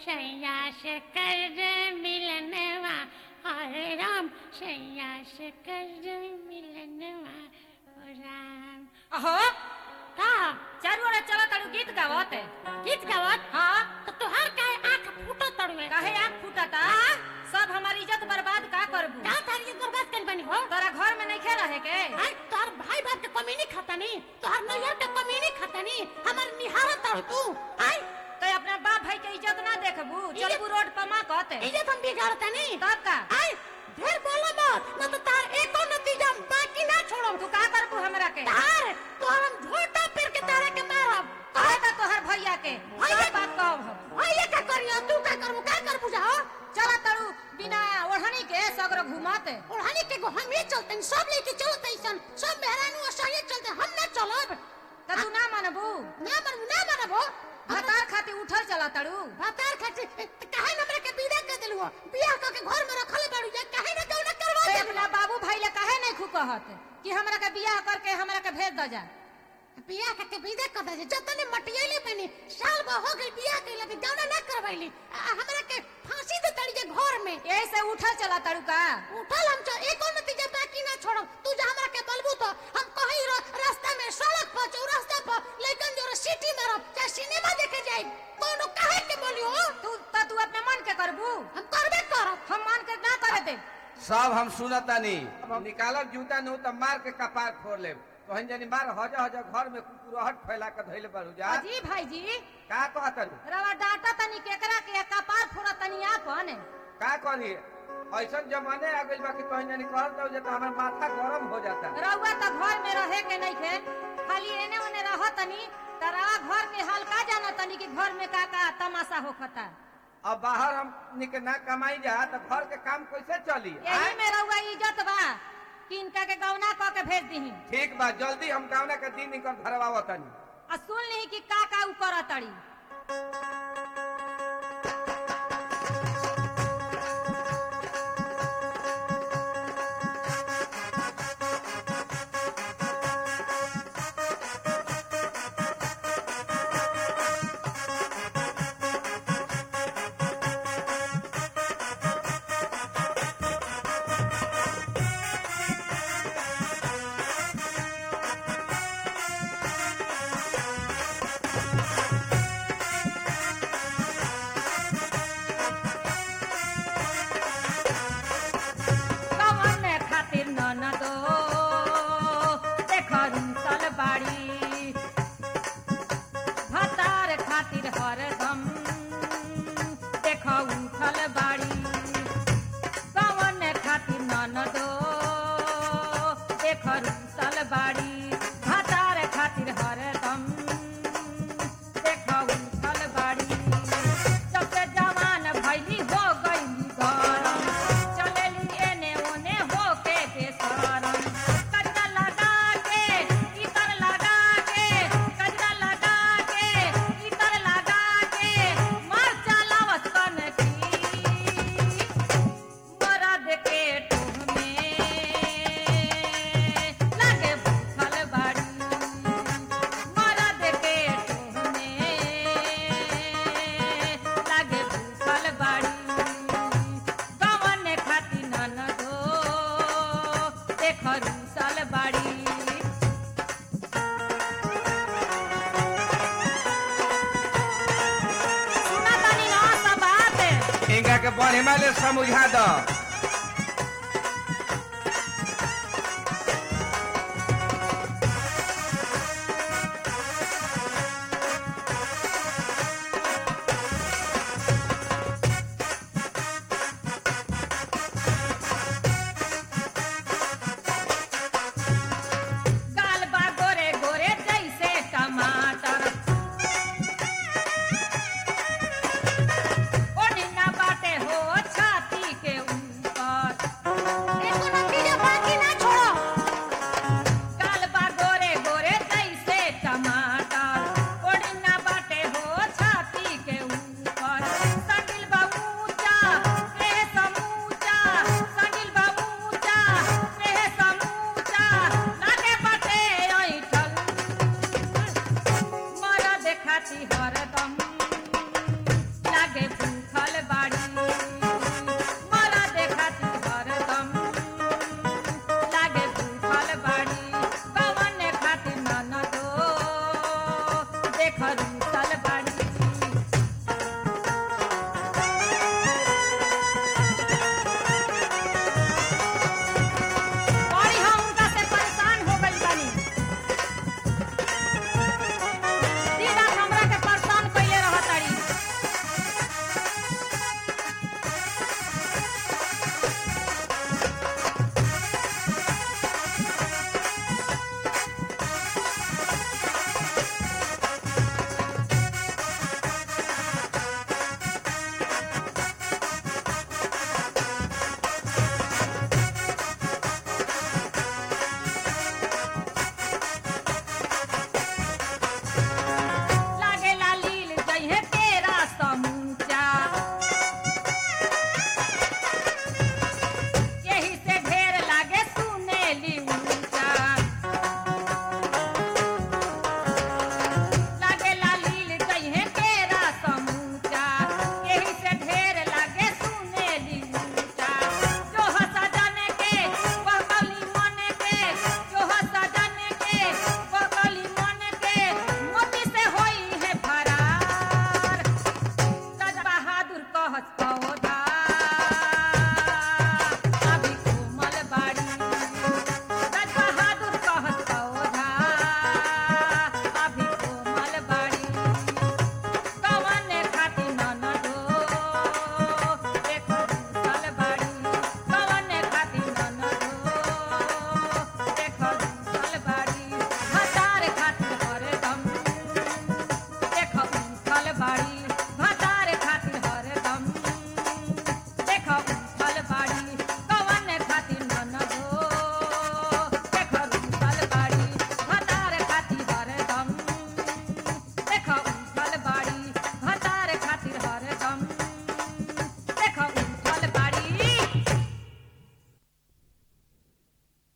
सैया से कर मिलनवा हरे राम सैया से कर मिलनवा ओ राम अहो का चारू ओरे चला तारू गीत गावत गीत गावत हाँ तो तुहार काहे आंख फूटो तड़वे काहे आँख फूटता सब हमारी इज्जत बर्बाद का करबू का तारी बर्बाद कर बनी हो तोरा घर में नहीं खे रहे के हाय तोहर भाई बाप के कमी नहीं खाता नहीं तोहर नैया के कमी नहीं खाता नहीं हमार निहारा तड़ तू हाय तो अपना बाप भाई के इज्जत ना देखबू चलबू रोड पर माँ कहते इज्जत हम बिगाड़ता नहीं तब का हाय ढेर बोला मत न तो तार एको नतीजा हम बाकी ना छोड़म तू का करबू हमरा के तार तोहर हम झोटा पेर के तारे के मारब कहे का तोहर भैया के भैया- सब बात कहब हम भैया का करियो तू का करबू का करबू जाओ चला तारू बिना ओढ़नी के सगरो घुमाते ओढ़ानी के गो हम ही चलते सब लेके चलते ऐसन सब मेहरानू सही चलते हम ना चलब तो तू ना मानबू ना मनबू ना मनबो भतार खातिर उठल चला तारू भातार खातिर काहे हमरा के विदा कर देलु बियाह क के घर में रखले बाड़ू जा काहे ना कौन करवा ते दे अपना बाबू भाई ले काहे नहीं खू कहत कि हमरा के बियाह करके हमरा के भेज द जा बियाह क के विदा कर दे जतने मटियले बनी साल ब हो गई बियाह कइले के कौन ना करवैली हमरा के फांसी दे तड़ी जे घर में यही से उठल चला तारू का उठल हम च एको नतीजा बाकी ना छोड़म तू जा हमरा के बलबू तो हम कहीं र, रास्ता में सड़क पर चौरास्ता पर लेकिन जो सिटी मारब चाहे सिनेमा देखे जाई कोनो काहे के बोलियो तू तो तू अपने मन के करबू हम करबे करब हम मान के ना करे दे सब हम सुनतानी निकालब जूता नु त मार के कपार फोड़ लेब तोहन जनी मार हजा हजा घर में कुकुरहट फैला के धइले बारू जा अजी भाई जी का कहतन रवा डाटा तनी केकरा के कपार फोड़ा तनी आपन का करी ऐसन जमाने आ गइल बा कि तोहन जनी कहत हो जे त हमर माथा गरम हो जाता रउआ तो घर में रहे के नहीं खे खाली एने ओने रह तनी तरा घर के हाल का जाना तनी कि घर में का का तमाशा होखता अब बाहर हम निक ना कमाई जा त घर के काम कैसे चली यही आय? में रउआ इज्जत बा कि इनका के गौना क के भेज दीही ठीक बा जल्दी हम गावना के दिन निकल भरवावतनी आ सुन ली कि का का उ करत तड़ी कवन खातिर ननदो देखर सल बाड़ी भतार खातिर हरदम देख उठल बाड़ी कवन खातिर ननदो देखर सल बाड़ी भतार खातिर हरदम देख उठल बाड़ी सबसे जवान भैली हो गईली गरम चलेली एने ओने होके बेसरम कजरा लगा के इतर लगा के कजरा लगा के इतर लगा के मार चलावत कन की मरद के टोह में लागे भूखल बाड़ी मरद के टोह में लागे भूखल बाड़ी गवन खाती ननदो देख रूसल बाड़ी सुना तानी ना सब बात इनका के बढ़िया ले समझा द